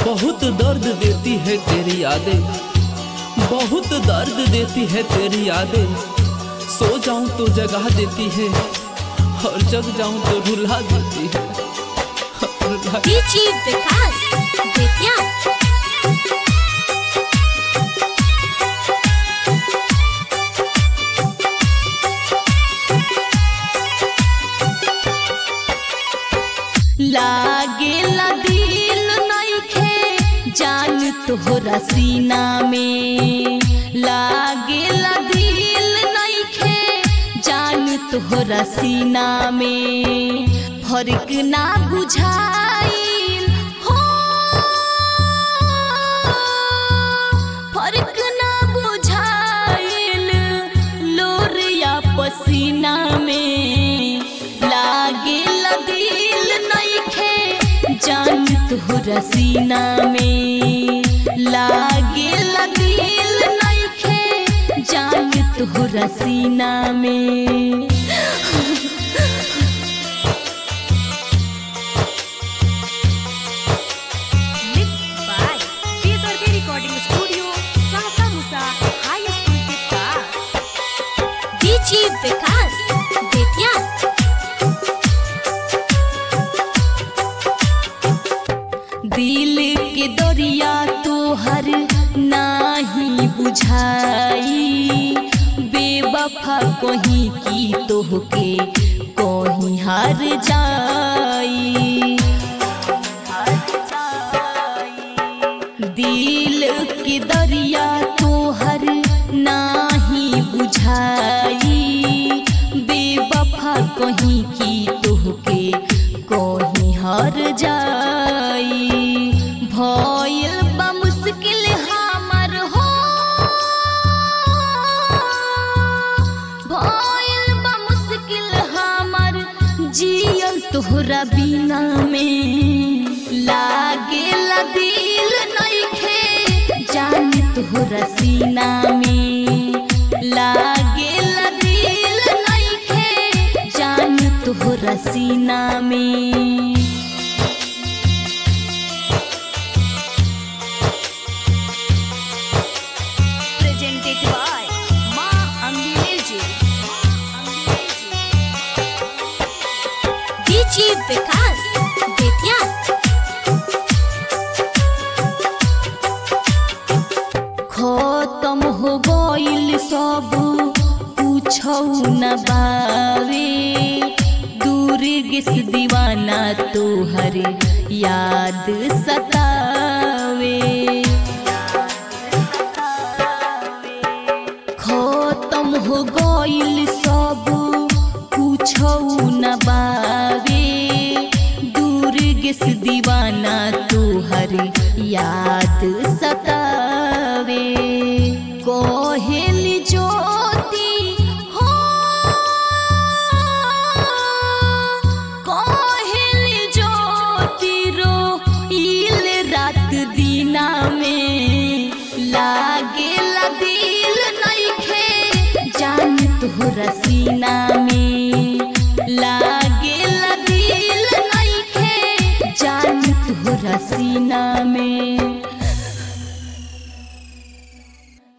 बहुत दर्द देती है तेरी यादें बहुत दर्द देती है तेरी यादें सो जाऊं तो जगा देती है और जग जाऊं तो रुला देती है रुला डीजी विकास बेतिया लागे दिल नइखे जान तोहरा सीना में लागे दिल नइखे जान तोहरा सीना में फर्क ना बुझाइल हो फर्क ना बुझाइल लोर या पसीना में लागे दिल नइखे जान तोहरा सीना में लागे दिल नइखे जान तोहरा सीना में Mixed by Bedardi Recording Studio, Sahsa Musa High School के पास डीजी विकास बेतिया दिल के दरिया तोहर नाही बुझाई बेवफा कहीं की तोहके कहीं हार जाई दिल के दरिया तोहर नाही बुझाई बेवफा कहीं की तोहके कहीं हर जाई भइल बा मुश्किल हमर हो भइल बा मुश्किल हमर जियल तोहरा बिना में लागे दिल नइखे जान तोहरा सीना में लागे दिल नइखे जान तोहरा सीना में Presented by Ma Ambi Music. DJ Vikas Bettiah खत्म हो गइल सब पूछौ न बावे दूर गिस दीवाना तोहर याद सतावे खत्म हो गइल सब पूछौ न बावे दूर गिस दीवाना तोहर याद सतावे कोहेल ज्योति हो कोहेल ज्योति रो इल रात दीना में लागे दिल नइखे जान तोहरा सीना